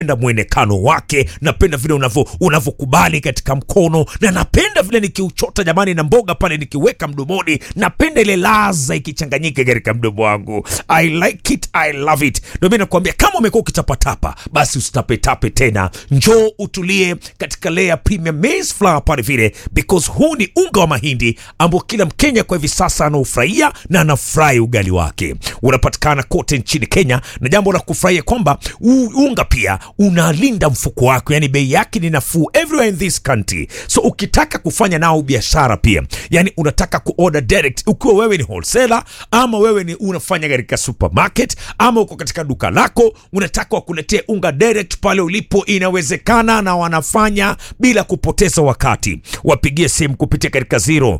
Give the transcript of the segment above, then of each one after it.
napenda mwonekano wake, napenda vile unavyo unavyokubali katika mkono, na napenda vile nikiuchota jamani, na mboga pale nikiweka mdomoni, napenda ile laza ikichanganyika katika mdomo wangu. I like it, I love it. Ndio mimi nakwambia kama umekuwa ukitapatapa, basi usitapetape tena, njoo utulie katika Lea Premium Maize Flour pale vile, because huu ni unga wa mahindi ambao kila Mkenya kwa hivi sasa anaufurahia na anafurahi ugali wake. Unapatikana kote nchini Kenya, na jambo la kufurahia kwamba huu unga pia unalinda mfuko wako, yani bei yake ni nafuu everywhere in this country. So ukitaka kufanya nao biashara pia, yani unataka kuorder direct, ukiwa wewe ni wholesaler ama wewe ni unafanya katika supermarket ama uko katika duka lako, unataka wakuletee unga direct pale ulipo, inawezekana na wanafanya bila kupoteza wakati. Wapigie simu kupitia katika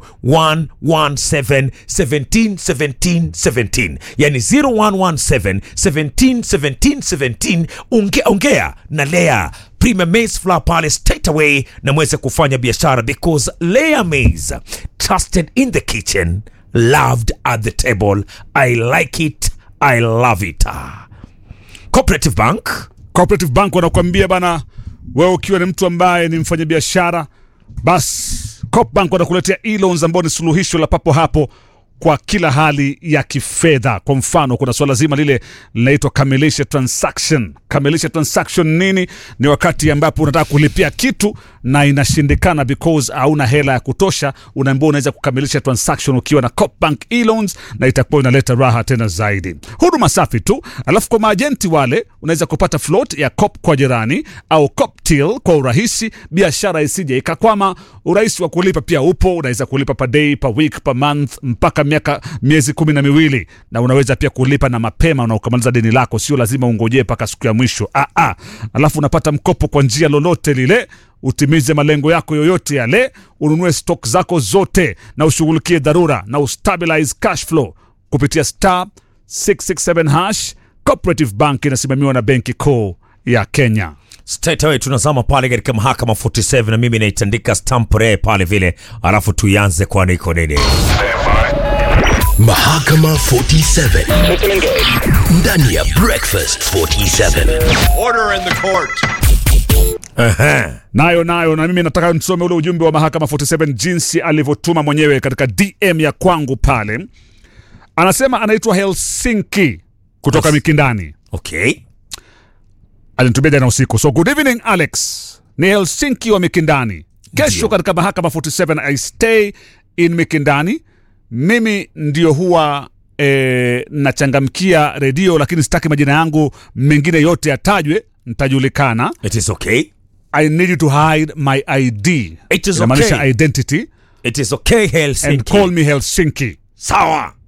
0117 17 17 17, yani 0117 17 17 17. Ongea, ongea na Lea Premium Maize Flour pale straight away na mweze kufanya biashara because Lea Maize trusted in the kitchen loved at the table. I like it, I love it. Cooperative Bank Cooperative Bank wanakuambia bana, wewe ukiwa ni mtu ambaye ni mfanyabiashara, basi Coop Bank wanakuletea e-loans ambao ni suluhisho la papo hapo kwa kila hali ya kifedha. Kwa mfano, kuna swala zima lile linaitwa kamilisha transaction. Kamilisha transaction nini? Ni wakati ambapo unataka kulipia kitu na inashindikana because hauna hela ya kutosha, unaambiwa unaweza kukamilisha transaction ukiwa na Coop Bank e-loans, na itakuwa inaleta raha tena zaidi. Huduma safi tu. Alafu kwa maajenti wale, unaweza kupata float ya Coop kwa jirani au Coop till kwa urahisi, biashara isije ikakwama. Urahisi wa kulipa pia upo, unaweza kulipa per day, per week, per month mpaka miaka miezi kumi na miwili na unaweza pia kulipa na mapema na ukamaliza deni lako, sio lazima ungojee mpaka siku ya mwisho. Ah, ah. Alafu unapata mkopo kwa njia lolote lile, utimize malengo yako yoyote yale, ununue stock zako zote na ushughulikie dharura na ustabilize cash flow kupitia star 667 hash. Cooperative Bank inasimamiwa na Benki Kuu ya Kenya. straight away tunazama pale katika mahakama 47 na mimi naitandika stamp re pale vile, alafu tuianze kwa niko nini Mahakama 47 ndani ya Breakfast 47. Order in the court. Ehe. nayo nayo na mimi nataka nisome ule ujumbe wa mahakama 47 jinsi alivyotuma mwenyewe katika DM ya kwangu pale. Anasema anaitwa Helsinki kutoka Yes. Mikindani, Okay. alinitumia jana usiku. So good evening Alex, ni Helsinki wa Mikindani. Kesho Ndio. katika mahakama 47 I stay in Mikindani. Mimi ndio huwa e, nachangamkia redio, lakini sitaki majina yangu mengine yote yatajwe, nitajulikana. It is okay. I need you to hide my ID. It is Inamaanisha okay. identity It is okay and Helsinki. call me Helsinki. Sawa.